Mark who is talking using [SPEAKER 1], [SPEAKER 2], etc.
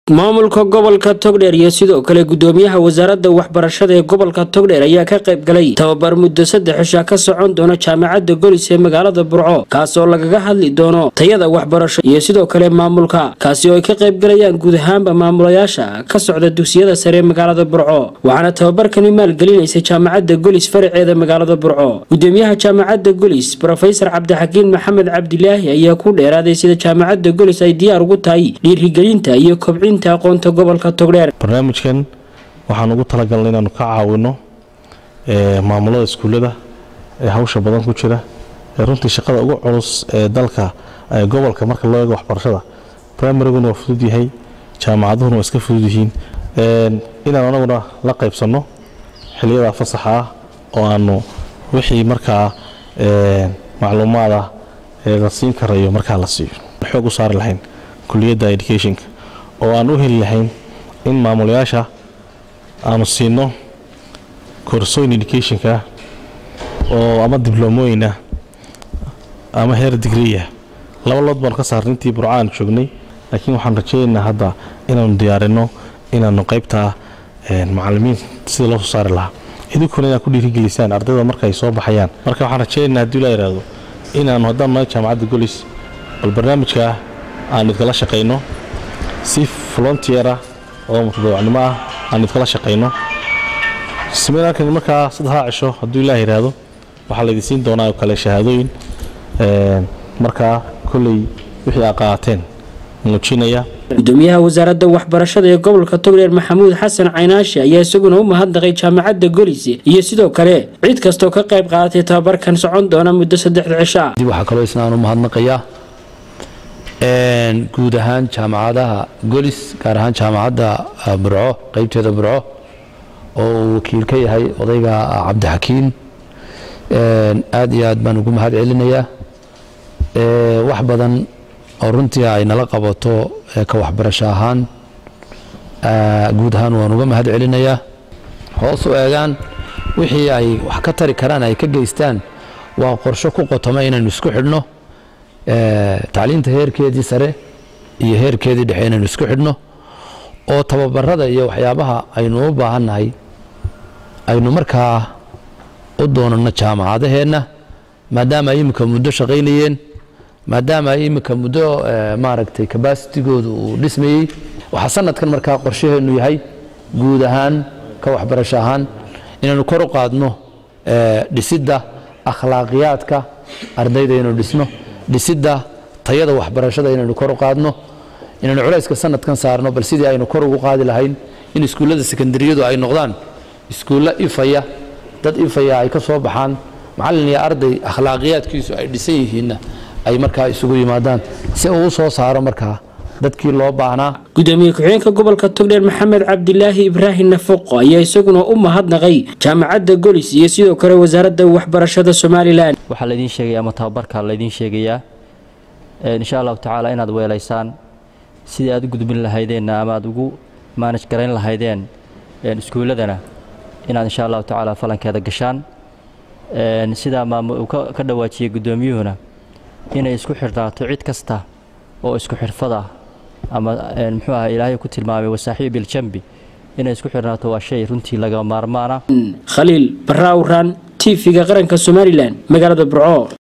[SPEAKER 1] maamulka gobolka togdheer iyo sidoo kale gudoomiyaha wasaaradda waxbarashada ee gobolka togdheer ayaa ka qayb galay tababar muddo saddex cisha ka socon doona jaamacadda golis ee magaalada burco kaasoo lagaga hadli doono tayada waxbarasho iyo sidoo kale maamulka kaasi oo ay ka qayb galayaan guud ahaanba maamulayaasha ka socda dugsiyada sare ee magaalada burco waxaana tababarkani maalgelinaysa jaamacadda golis faraceeda magaalada burco gudoomiyaha jaamacadda golis brofesor cabdixakiin maxamed cabdilaahi ayaa ku dheeraaday sida jaamacadda golis ay diyaar ugu tahay dhiirigelinta iyo kobcinta aqoonta gobolka togdheer
[SPEAKER 2] barnaamijkan waxaan ugu talagalnay inaanu ka caawino maamulada iskuullada ee hawsha badan ku jira ee runtii shaqada ugu culus ee dalka gobolka marka loo eego waxbarashada primaryguna waa fudud yahay jaamacaduhuna waa iska fudud yihiin inaan anaguna la qaybsanno xiliyada fasaxa ah oo aanu wixii markaa macluumaada la siin karayo markaa la siiyo xoog u saari lahayn kuliyadda educationka oo aan u heli lahayn in maamulayaasha aanu siino koorsooyin educationka oo ama dibloomooyinah ama heer digriya laba lood baanu ka saarnay intii burco aan joognay laakiin waxaan rajaynaynaa hadda inaanu diyaarino inaanu qaybtaa macalimiin sida loo soo saari lahaa idinkuna inaad ku dhiirigelisaan ardayda marka ay soo baxayaan marka waxaan rajaynaynaa haddii la yidhaahdo inaanu haddaan nahay jaamacadda golis bal barnaamijkaa aanu idkala shaqayno si volontiera oo mutadawacnimo ah aan idkala shaqayno seminaarkan markaa saddexdaa cisho hadduu ilaah yidhaahdo waxaa laydin siin doonaa oo kale shahaadooyin markaa kolley wixii aa qaateen muujinaya
[SPEAKER 1] gudoomiyaha wasaaradda waxbarashada ee gobolka togdheer maxamuud xasan caynaashi ayaa isaguna u mahadnaqay jaamacadda golis iyo sidoo kale cid kastoo ka qayb qaadatay tababarkan socon doona muddo saddexda cisho ah
[SPEAKER 3] waxaa kaloo isna aan u mahadnaqayaa guud ahaan jaamacadaha golis gaar ahaan jaamacadda burco qeybteeda burco oo uu wakiil ka yahay odayga cabdixakiin aad iyo aad baan ugu mahad celinayaa wax badan oo runtii ay nala qabato ka waxbarasho ahaan guud ahaan waan uga mahad celinayaa hoos u eegaan wixii ay wax ka tari karaan ay ka geystaan waa qorsho ku qotoma inaynu isku xidhno tacliinta heerkeedii sare iyo heerkeedii dhexe inaynu isku xidhno oo tababarada iyo waxyaabaha aynu u baahannahay aynu markaa u doonano jaamacadaheenna maadaama ay iminka muddo shaqaynayeen maadaama ay iminka muddo maaragtay kabaasitigoodu uu dhismayey waxaa sanadkan markaa qorshaheennu yahay guud ahaan ka waxbarasho ahaan inaynu kor u qaadno dhisidda akhlaaqiyaadka ardayda inaynu dhisno dhisidda tayada waxbarashada inaynu kor u qaadno inaynu culayska sanadkan saarno bal sidii aynu kor ugu qaadi lahayn in iskuullada sekondariyadu ay noqdaan iskuullo ifaya dad ifaya ay ka soo baxaan macallin iyo arday akhlaaqiyaadkiisu ay dhisan yihiinna ay markaa isugu yimaadaan si uu u soo saaro markaa dadkii loo baahnaa
[SPEAKER 1] gudoomiye ku-xigeenka gobolka togdheer maxamed cabdilaahi ibraahim nafoqo ayaa isaguna u mahadnaqay jaamacadda golis iyo sidoo kale wasaaradda waxbarashada somalilan
[SPEAKER 4] waxaa laydiin sheegaya ama tababarka laydiin sheegayaa insha allahu tacaala inaad weelaysaan sidii aad u gudbin lahaydeenna ama aad ugu maanaj garayn lahaydeen iskuulladana inaad insha allahu tacaala falankeeda gashaan sidaa uu ka dhawaajiyey guddoomiyuhuna inay isku xirnaato cid kasta oo isku xirfada ama muxuu aha ilaahay ku tilmaamay wasaaxiib biljambi inay isku xirnaato waa shay runtii laga maarmaana
[SPEAKER 1] khaliil barraawran t v-ga qaranka somalilan magaalada burco